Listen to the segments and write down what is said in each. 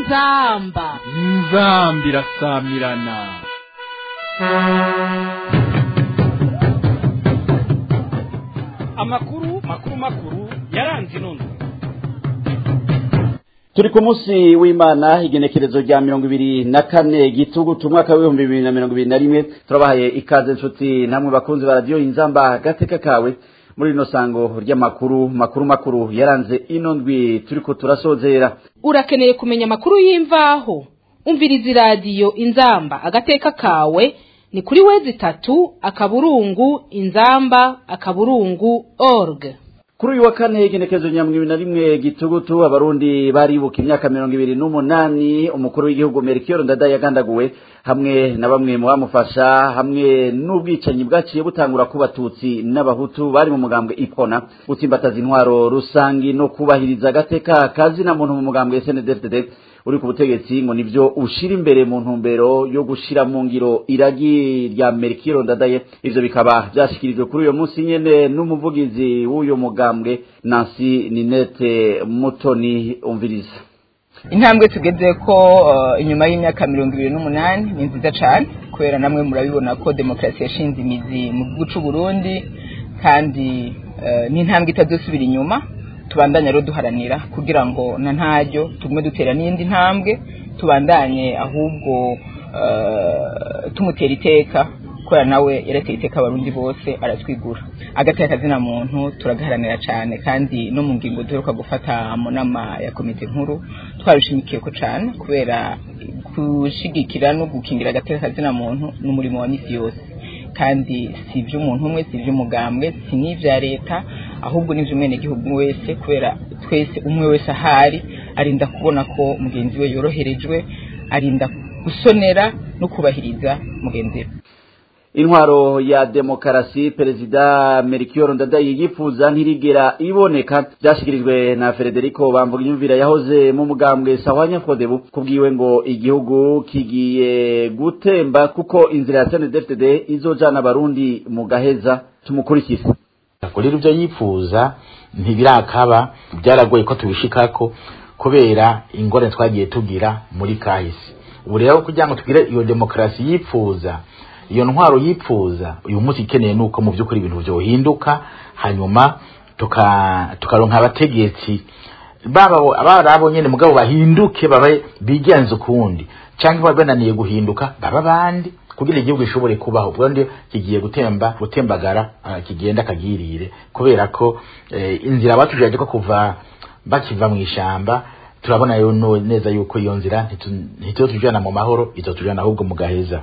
inzamba inzambi irasamirana amakuru makuru makuru yaranze inono turi ku munsi w'imana igenekerezo rya mirongo ibiri na kane gitugutu umwaka w'ibihumbi bibiri na mirongo ibiri na rimwe turabahaye ikaze inshuti namwe bakunzi ba radiyo inzamba gateka kawe muri rino sango ry'amakuru makuru makuru yaranze ino ndwi turiko turasozera urakeneye kumenya amakuru y'imvaho umviriza iradiyo inzamba agateka kawe ni kuri wezi itatu akaburungu inzamba akaburungu org kuri uyu wa kane igenekerezo rya mirongo ibiri na rimwe gitugutu abarundi baribuka imyaka mirongo ibiri n'umunani umukuru w'igihugu merikiyoro ndada yagandaguwe hamwe na bamwe mu bamufasha hamwe n'ubwicanyi bwaciye butangura ku batutsi n'abahutu bari mu mugambwe ipona gutsimbataza intwaro rusangi no kubahiriza agateka kazina muntu mu mugambwe snddfdd uri ku butegetsi ngo nivyo ushira imbere mu ntumbero yo gushira mu ngiro iragi rya merikiro ndadaye ivyo bikaba vyashikirijwe kuri uyo munsi nyene n'umuvugizi w'uyo mugambwe nansi ninete mutoni umviriza intambwe tugeze ko uh, inyuma y'imyaka mirongo ibiri n'umunani ni nziza cane kubera namwe murabibona ko demokarasi yashinze imizi mu gihugu c'u Burundi kandi uh, ni intambwe itazosubira inyuma tubandanye rero duharanira kugira ngo na ntaryo tugume dutera n'indi ntambwe tubandanye ahubwo uh, tumutera iteka kubera nawe yarateye iteka abarundi bose aratwigura agateka kazina muntu turagaharanira cyane kandi no mu ngingo duheruka gufata mu nama ya komite nkuru twarishimikiye ko cyane kubera gushigikira no gukingira agateka kazina muntu n'umurimo wa misi yose kandi si iby'umuntu umwe si iby'umugambwe si n'ibya leta ahubwo n'iby'umwenegihugu wese kubera twese umwe wese ahari arinda kubona ko mugenzi we yoroherejwe arinda gusonera no kubahiriza mugenzi we intwaro ya demokarasi perezida merikiyoro ndadaye yifuza ntirigera iboneka byashyikirijwe na frederico bamvuga imyumvire yahoze mu mugambwe sahwanya fodebu kubwiwe ngo igihugu kigiye gutemba kuko inzira ya snddfdd izojana abarundi mu gaheza tumukurikire rero ibyo yifuza ntibirakaba byaragoye ko tubishikako kubera ingorane twagiye tugira muri kahise ubu rero kugira ngo tugire iyo demokarasi yifuza iyo ntwaro yipfuza uyu munsi ikeneye nuko mu by'ukuri ibintu byohinduka hanyuma tukaronka abategetsi baba abarabo nyene mugabo bahinduke babe bigenza ukundi cyangwa bananiye guhinduka baba bandi kugira igihugu gishobore kubaho ubwo ndi kigiye gutemba gutembagara kigenda kagirire kubera ko inzira batujaje ko kuva bakiva mu ishamba turabona yo neza yuko iyo nzira ntituzotujana mu mahoro izotujana ahubwo mu gaheza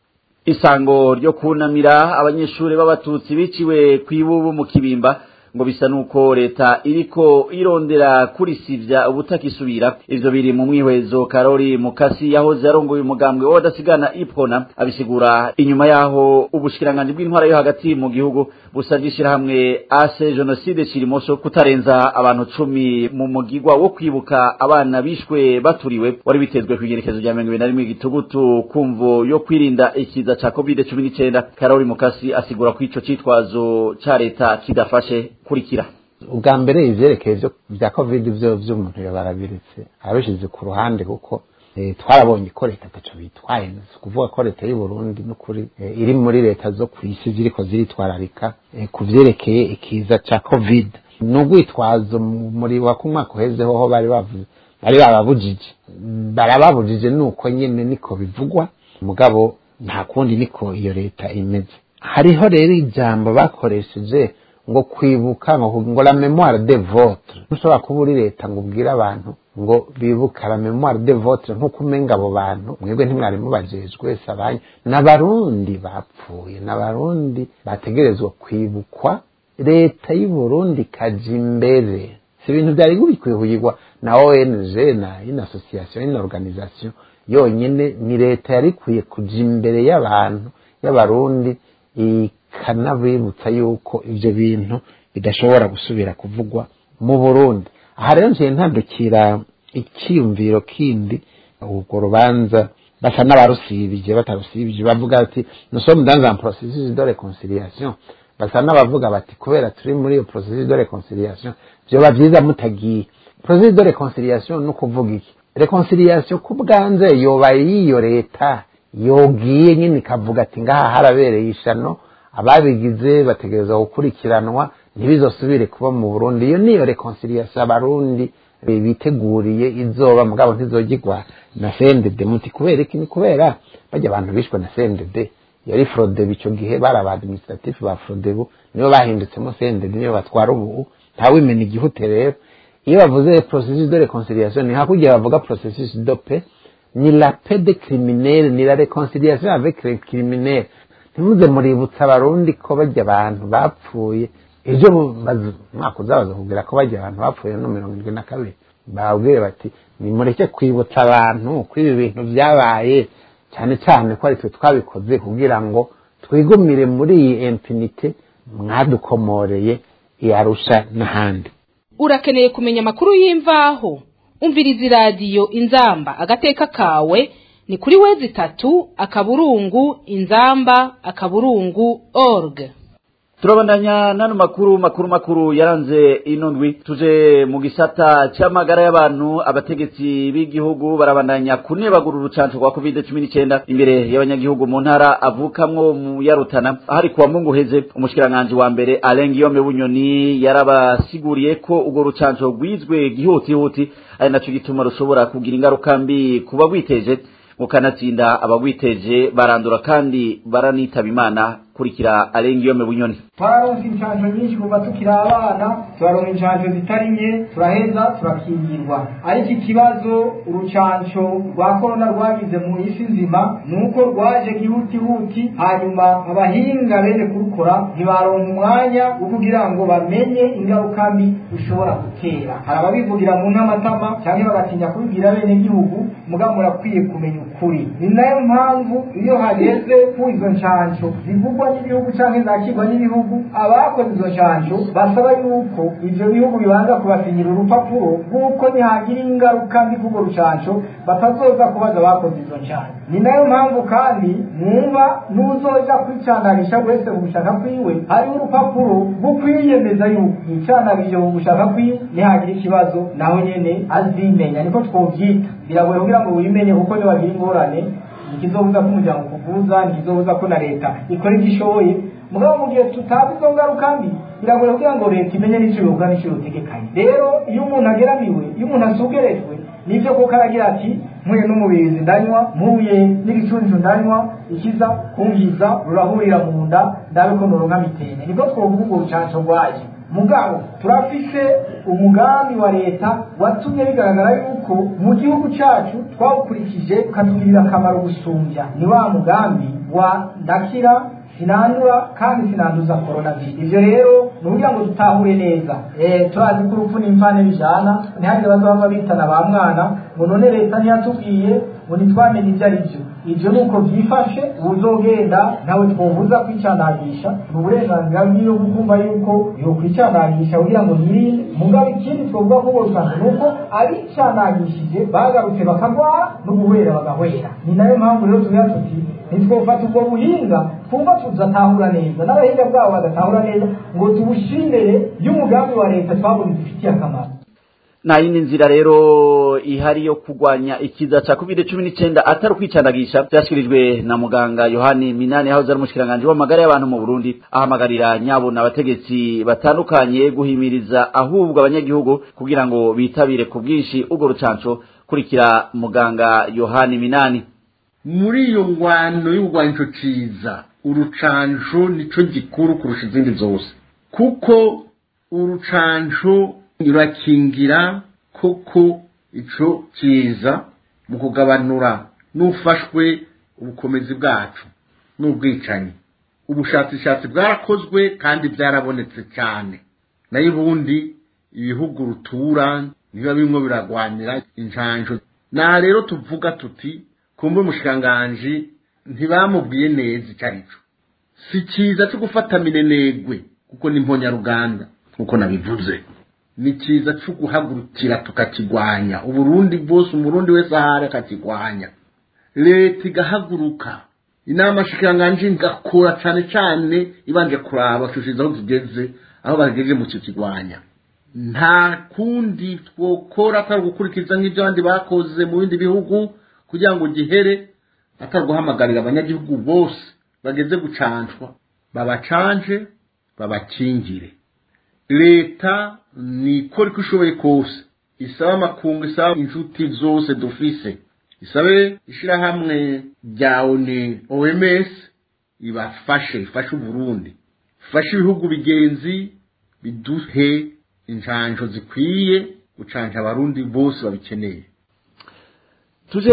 isango ryo kunamira abanyeshuri b'abatutsi biciwe ku ibubu mu kibimba ngo bisa nuko leta iriko irondera kurisivya ubutakisubira ivyo biri mu mwihwezo karori mukasi yahoze yarongoye umugambwe w'abadasigana ipona abisigura inyuma yaho ubushikiranganji bw'intwara yo hagati mu gihugu busavye ishirahamwe ase jenoside kirimoso kutarenza abantu cumi mu mugigwa wo kwibuka abana bishwe baturiwe wari bitezwe kw'igerekezo rya mirongo ibiri na rimwe gitugutu kumvo yo kwirinda ikiza ca covid cumi n'icenda karori mukasi asigura ko ico citwazo ca leta kidafashe kurikira ubwa mbere ivyerekeye vyo vya covid vyo vy'umuntu barabiretse abishize ku ruhande kuko twarabonye ko leta ataco bitwaye kuvuga ko leta y'u Burundi n'ukuri iri muri leta zo kw'isi ziriko ziritwararika ku vyerekeye ikiza ca covid n'ugwitwazo muri wa kumwaka uheze hoho bari bavuze bari bababujije barababujije nuko nyene niko bivugwa mugabo nta kundi niko iyo leta imeze hariho rero ijambo bakoresheje ngo kwibuka ngo ngo la memoire de votre ntushobora kuba uri leta ngo ubwire abantu ngo bibuka la memoire de votre nk'uko umenga abo bantu mwebwe ntimwari mubajejwe wese abanyu n'abarundi bapfuye n'abarundi bategerezwa kwibukwa leta y'u Burundi ikaja imbere si ibintu byari bikwihuyirwa na ONG na ino association ino organisation yonyine ni leta yari ikwiye kuja imbere y'abantu y'abarundi ikanabibutsa yuko ivyo bintu bidashobora gusubira kuvugwa mu Burundi aha rero ngiye ntandukira icyiyumviro kindi urwo rubanza basa n'abarusibije batarusibije bavuga ati nous sommes dans un processus de réconciliation basa n'abavuga bati kubera turi muri iyo processus de reconciliation vyoba vyiza mutagiye processus de reconciliation ni ukuvuga iki reconciliation ku bwanze yoba y'iyo leta yogiye nyine ikavuga ati ngaha harabereye ishano ababigize bategereza gukurikiranwa ntibizosubire kuba mu burundi iyo niyo reconciliation abarundi biteguriye izoba mugabo ntizogirwa na CNDD muti kubera iki ni kubera bajya abantu bishwe na CNDD yari Frodebu icyo gihe bari aba administratif ba Frodebu nibo bahindutsemwo CNDD nibo batwara ubu ntawimena igihute rero iyo bavuze processus de reconciliation ni hakurya bavuga processus de paix ni la paix de criminel ni la reconciliation avec les criminels ntimuze muributsa abarundi ko bajya abantu bapfuye ejo mwaka uzabaza kubwira ko bajya abantu bapfuye no mirongo irindwi na kabiri babwire bati nimureke kwibutsa abantu ko ibi bintu byabaye cyane cyane ko ari twe twabikoze kugira ngo twigumire muri iyi impunite mwadukomoreye iyarusha n'ahandi urakeneye kumenya amakuru y'imvaho umviriza iradiyo inzamba agateka kawe ni kuri wezi itatu akaburungu inzamba akaburungu org turabandanya n'ano makuru makuru makuru yaranze ino ndwi tuje mu gisata cy'amagara y'abantu abategetsi b'igihugu barabandanya kunebagura urucanco rwa covid cumi n'icyenda imbere y'abanyagihugu mu ntara avukamwo mu yarutana ahari kuwa mungu heze umushikiranganji wa mbere Alain Guillaume Bunyoni yarabasiguriye ko urwo rucanco rwizwe gihutihuti ari naco gituma rushobora kugira ingaruka mbi kuba rwiteje mukanatsinda abagwiteje barandura kandi baranitaba imana kurikira Alengiyome Bunyoni twararonse inshanjo nyinshi kuva tukiri abana turaronka inshanjo zitari nke turaheza turakingirwa ariko ikibazo urucanco rwa korona rwagize mu isi nzima ni uko rwaje gihutihuti hanyuma abahinga bene kurukora ntibaronka umwanya wo kugira ngo bamenye ingaruka mbi bishobora gutera hari ababivugira mu ntamatama cyangwa bagatinya kubibwira bene gihugu mugabo murakwiye kumenya ukuri ni nayo mpamvu iyo hageze ku izo nshanco zivugwa n'ibihugu cyangwa zakirwa n'ibihugu abakoze izo nshanjo basaba yuko ivyo bihugu bibanza kubasinyira urupapuro rw'uko nihagira ingaruka mbi k'urwo rucanco batazoza kubaza abakoze izo nshanjo ni nayo mpamvu kandi mwumva n'uzoja kwicandagisha wese ku gushaka kwiwe hariho urupapuro rwo kwiyemeza yuko yicandagije ku gushaka kwiwe nihagira ikibazo nawe nyene azimenya niko twovyita biragoye kugira ngo wimenye kuko niwagira ingorane ntikizobuza ko umuryango ukuvuza ntikizobuza ko na leta ikora ibyo ishoboye mugabo mu gihe tutazi izo ngaruka mbi biragoye kugira ngo leta imenye n'icyo bivuga n'icyo bitegekanye rero iyo umuntu ageramiwe iyo umuntu asugerejwe nibyo kuko aragira ati mpuye n'umubirizi ndanywa mpuye n'igicuncu ndanywa ikiza kumviza rurahurira mu nda ndabe ko noronka mitene nibwo twovuga ubwo rucanco rwaje mugabo turafise umugambi wa leta watumye bigaragara yuko mu gihugu cyacu twawukurikije ukatugirira akamaro gusumbya ni wa mugambi wa ndakira sinandura kandi sinanduza korona virusi ivyo rero ni ukugira ngo dutahure neza eh turazi ko urupfu n'imvane bijana ntihagire bazaba bitana ba mwana ngo none leta ntiyatubwiye ngo ntitwamenye ibyo ari byo ivyo nuko vyifashe uzogenda ntawe twovuza kwicandagisha ni uburenganzira bwiwe kukumva yuko yokwicandagisha kugira ngo yirinde mugabo ikindi twovuga ko bosanga ni uko abicandagishije bagarutse bakagwara no guhwera bagahwera ni nayo mpamvu rero tugira tuti ntitwofata ubwo buhinga twumva tuzatahura neza n'abahinga bwabo bagatahura neza ngo tubushimire y'umugambi wa leta twabonye dufitiye akamaro nta yindi nzira rero ihari yo kurwanya ikiza cya covid cumi n'icyenda atari ukwicandagisha byashyikirijwe na muganga yohani minani aho ari umushikiranganji w'amagara y'abantu mu burundi ahamagarira nyabuna abategetsi batandukanye guhimiriza ahubwo abanyagihugu kugira ngo bitabire ku bwinshi urwo rucanco kurikira muganga yohani minani muri iyo ngwano y'urwanco ciza urucanco nico gikuru kurusha izindi zose kuko urucanco rurakingira koko ico kiza mu kugabanura n'ufashwe ubukomezi bwacu n'ubwicanyi ubushakashatsi bwarakozwe kandi byarabonetse cyane nayo ubundi ibihugu rutura biba bimwe biragwanira injanjo na rero tuvuga tuti kumbe umushikiranganji ntibamubwiye neza icyo ari cyo si cyiza cyo gufata minenegwe kuko ni mponyaruganda nk'uko nabivuze ni cyiza cyo guhagurukira tukakigwanya uburundi bwose umurundi wese ahari akakigwanya leta igahaguruka inama shikiranganji igakora cyane cyane ibanje kuraba tushize aho tugeze aho bagejeje mu kikigwanya nta kundi twokora atari gukurikiza nk'ibyo abandi bakoze mu bindi bihugu kugira ngo gihere atari guhamagarira abanyagihugu bose bageze gucanshwa babacanje babakingire leta nikora uko ishoboye kose isaba amakungu isaba inshuti zose dufise isabe ishyirahamwe rya oni oms ibafashe ifashe uburundi ifashe ibihugu bigenzi biduhe injanjo zikwiye gucanja abarundi bose babikeneye tuje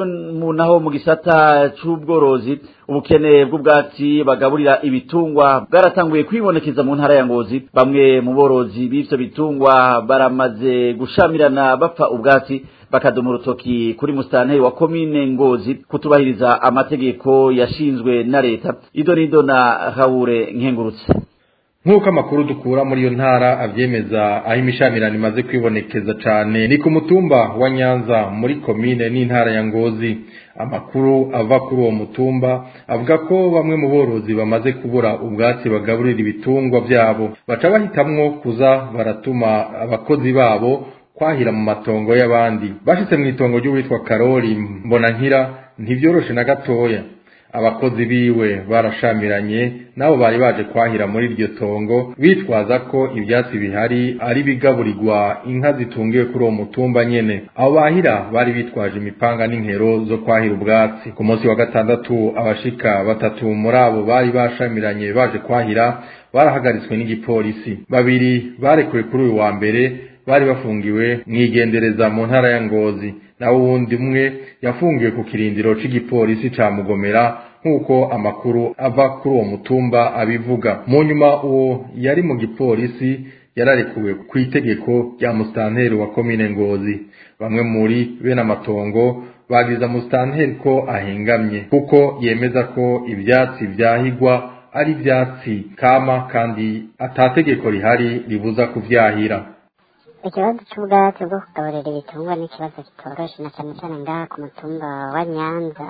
mu naho mu gisata c'ubworozi ubukene bw'ubwatsi bagaburira ibitungwa bwaratanguye kwibonekeza mu ntara ya ngozi bamwe mu borozi b'ivyo bitungwa baramaze gushamirana bapfa ubwatsi bakadoma urutoki kuri musitanteri wa komine ngozi kutubahiriza amategeko yashinzwe na leta ido nido na habure nkengurutse nk'uko amakuru dukura muri iyo ntara abyemeza aho imishamirano imaze kwibonekeza cyane ni ku mutumba wa nyanza muri komine n'intara ya ngozi amakuru ava kuri uwo mutumba avuga ko bamwe mu borozi bamaze kubura ubwatsi bagaburira ibitungwa byabo baca bahitamwo kuza baratuma abakozi babo kwahira mu matongo y'abandi bashitse mu itongo ry'uwitwa karori mbonankira ntibyoroshe na gatoya abakozi biwe barashamiranye nabo bari baje kwahira muri iryo tongo bitwaza ko ibyatsi bihari ari bigaburirwa inka zitungiwe kuri uwo mutumba nyene abo bahira bari bitwaje imipanga n'inkero zo kwahira ubwatsi ku munsi wa gatandatu abashika batatu muri abo bari bashamiranye baje kwahira barahagaritswe n'igipolisi babiri barekuwe kuri uyu wa mbere bari bafungiwe mwigendereza mu ntara ya ngozi naho uwundi umwe yafungiwe ku kirindiro c'igipolisi ca mugomera nk'uko amakuru ava kuri uwo mutumba abivuga mu nyuma uwo yari mu gipolisi yararekuwe ku itegeko rya musitanteri wa komine ngozi bamwe muri bene amatongo bagiza musitanteri ko ahengamye kuko yemeza ko ivyatsi vyahigwa ari ivyatsi kama kandi atategeko rihari ribuza kuvyahira ikibazo cy'ubwatsi bwo kugaburira ibitungwa ni ikibazo kitoroshe na cyane cyane ngaha ku mutumba wa nyanza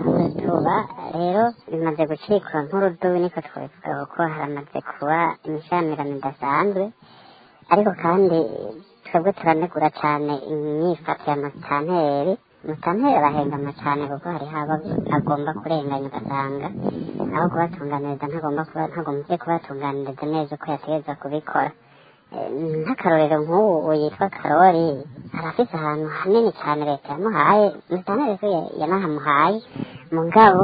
tuba rero bimaze gucikwa nk'urudubi niko twabivuga kuko haramaze kuba imishamirano idasanzwe ariko kandi twebwe turanegura cyane imyifato ya musitanteri musitanteri arahengama cyane kuko hariho abo agomba kurenganya ugasanga aho kubatunganiriza ntagomba kuba ntagombye kubatunganiriza neza uko yategereza kubikora nk'akarorero nk'ubu yitwa karori arafise ahantu hanini cyane leta yamuhaye musitanteri ko yanahamuhaye mugabo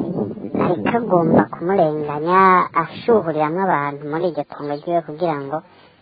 ariko agomba kumurenganya ashuhuriramo abantu muri iryo tungo ryiwe kugira ngo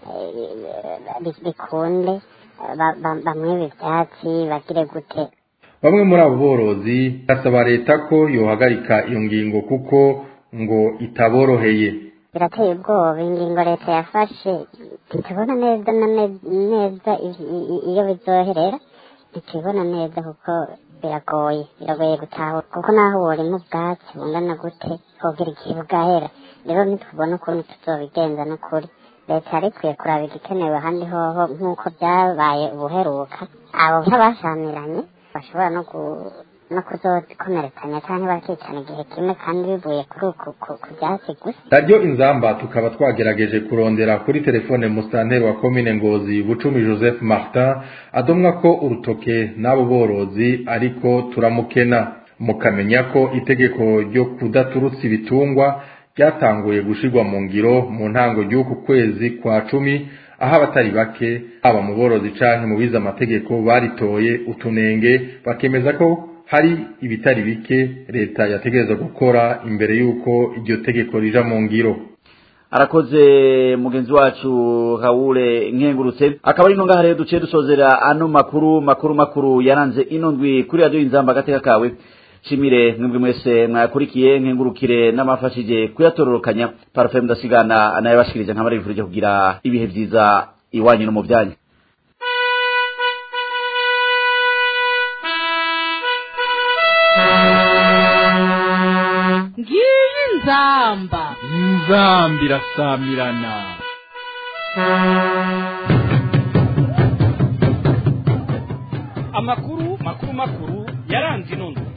bikunde bamwibe ibyatsi bagire gute bamwe muri abo borozi basaba leta ko yohagarika iyo ngingo kuko ngo itaboroheye birateye ubwoba ingingo leta yafashe ntitubona neza na neza iyo bizoherera ntitubibona neza kuko biragoye biragoye gutahura kuko naho burimo ubwatsi bungana gute hogira igihe bwahera rero ntitubona ukuntu tuzobigenza n'ukuri leta yari ikwiye kuraba igikenewe ahandi hoho nk'uko byabaye ubuheruka abo nk'abashamiranye bashobora no no kuzikomerekanya cyangwa bakicana igihe kimwe kandi bivuye kuri uku ku byatsi gusa radiyo inzamba tukaba twagerageje kurondera kuri telefone musitanteri wa komine ngozi bucumi joseph martin adomwa ko urutoke n'abo borozi ariko turamukena mukamenya ko itegeko ryo kudaturutsa ibitungwa ryatanguye gushirwa mu ngiro mu ntango y'uku kwezi kwa cumi aho abatari bake haba mu borozi canke mu bize amategeko baritoye utunenge bakemeza ko hari ibitari bike leta yategereza gukora imbere y'uko iryo tegeko rija mu ngiro arakoze mugenzi wacu Haure nkengurutse akaba ari nonga rero duciye dusozera ano makuru makuru makuru yaranze ino ndwi kuri radio inzamba gateka kawe shimire mwebwe mwese mwakurikiye nkengurukire n'amafashije kuyatororokanya parfum ndasigana anayabashikirije nkamara bivurije kugira ibihe vyiza iwanyu no mu byanyu ngiyi nzamba inzamba irasamirana amakuru makuru makuru yaranze ino ndwi